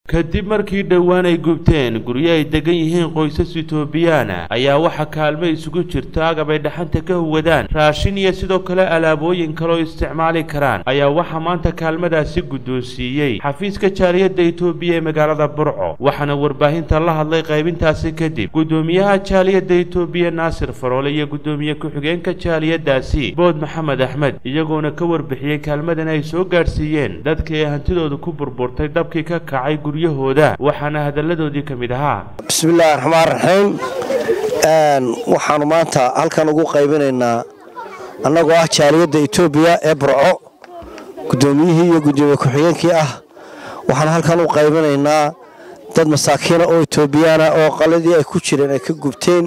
kadib markii dhowaan ay gubteen guryo ay degan yihiin qoysas itoobiyaana ayaa waxaa kaalmo isugu jirta agab ay dhaxanta ka huwadaan raashin iyo sidoo kale alaabooyin kaloo isticmaali karaan ayaa waxaa maanta kaalmadaasi guddoonsiiyey xafiiska jaaliyadda itoobiya ee magaalada burco waxaana warbaahinta la hadlay qaybintaasi kadib guddoomiyaha jaaliyadda itoobiya naasir faroole iyo guddoomiye ku-xigeenka jaaliyaddaasi bood maxamed axmed iyagoona ka warbixiyey kaalmadan ay soo gaadhsiiyeen dadkii ay hantidooda ku burburtay dabkii ka kacay guryahooda waxaana hadalladoodii ka mid ahaa bismillaahi raxmaan raxiim waxaannu maanta halkan ugu qaybinaynaa annagoo ah jaaliyadda etoobiya ee burco guddoomiyihii iyo guddoomiye ku-xigeenkii ah waxaan halkan u qaybinaynaa dad masaakiina oo etoobiyaana oo qaladii ay ku jireen ay ka gubteen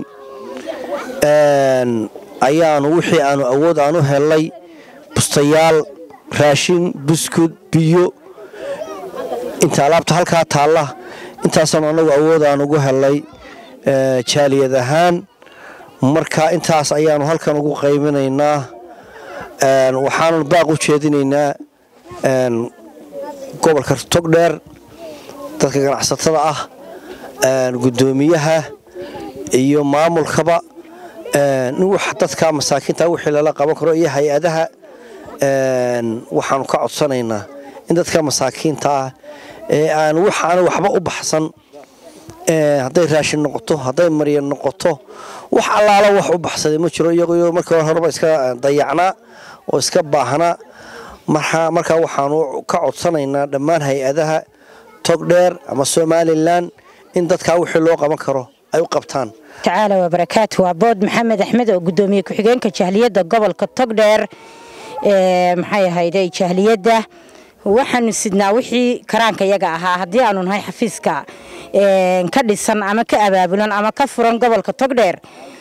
ayaanu wixii aanu awood aan u hellay bustayaal raashin buskud biyo inta alaabta halkaa taalla intaasaanu annagu awood aan ugu hellay jaaliyad ahaan marka intaas ayaanu halkan ugu qaybinaynaa waxaanu baaq u jeedinaynaa gobolka togdheer dadka ganacsatada ah guddoomiyaha iyo maamulkaba dadka masaakiinta wixii lala qaban karo iyo hay-adaha waxaanu ka codsanaynaa in dadka masaakiinta ah ee aan waxaana waxba u baxsan hadday raashin noqoto hadday maryan noqoto wax allaala wax u baxsaday ma jiro iyagoo markii horeba iska dayacnaa oo iska baahnaa markaa waxaanu ka codsanaynaa dhammaan hay-adaha togdheer ama somalilan in dadkaa wixii loo qaban karo ay u qabtaan tacaala wabarakaatu waa bood maxamed axmed oo guddoomiye ku-xigeenka jahliyadda gobolka togdheer maxay ahayday jahliyadda waxaanu sidnaa wixii karaanka yaga ahaa haddii aanu nahay xafiiska ka dhisan ama ka abaabulan ama ka furan gobolka togdheer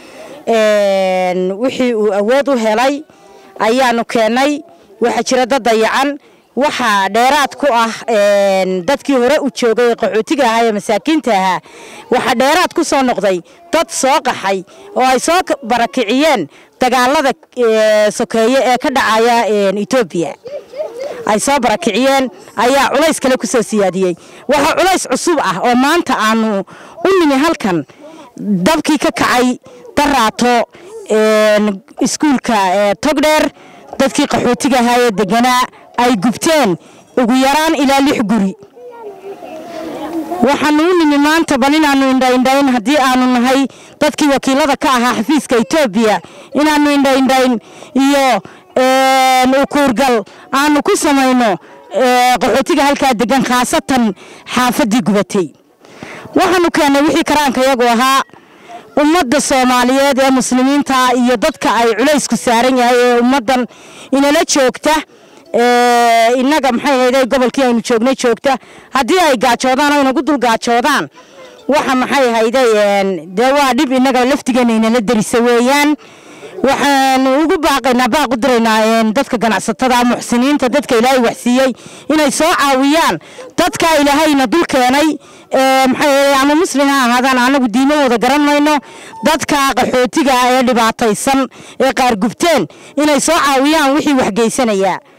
wixii uu awood u helay ayaanu keennay waxaa jira dad dayacan waxaa dheeraad ku ah dadkii hore u joogay qaxootiga ahaa ee masaakiinta ahaa waxaa dheeraad ku soo noqday dad soo qaxay oo ay soo barakiciyeen dagaalada sokeeye ee ka dhacaya etoobiya ay soo barakiciyeen ayaa culays kale ku soo siyaadiyey waxaa culays cusub ah oo maanta aanu u nimi halkan dabkii ka kacay daraato iskuulka togdheer dadkii qaxootiga ahaa ee deganaa ay gubteen ugu yaraan ilaa lix guri waxaanu u nimi maanta bal inaannu indhaindhayn haddii aanu nahay dadkii wakiilada ka ahaa xafiiska etoobiya inaannu indhaindhayn iyo ukuurgal aanu ku samayno qaxootiga halkaa degan khaasatan xaafaddii gubatay waxaanu keennay wixii karaanka yagu ahaa ummadda soomaaliyeed ee muslimiinta iyo dadka ay culaysku saaran yahay ee ummaddan inala joogta innaga maxay hayday gobolkii aynu joognay joogta haddii ay gaajoodaan oo inagu dul gaajoodaan waxa maxay hayday dee waa dhib innaga laftigeena inala derisa weeyaan waxaanu ugu baaqaynaa baaq u diraynaa dadka ganacsatada muxsiniinta dadka ilaahay waxsiiyey inay soo caawiyaan dadka ilaahayna dul keenay maxay ama muslim ha ahaadaan anagu diimahooda garan mayno dadka qaxootiga ee dhibaataysan ee qaar gubteen inay soo caawiyaan wixii waxgeysanayaa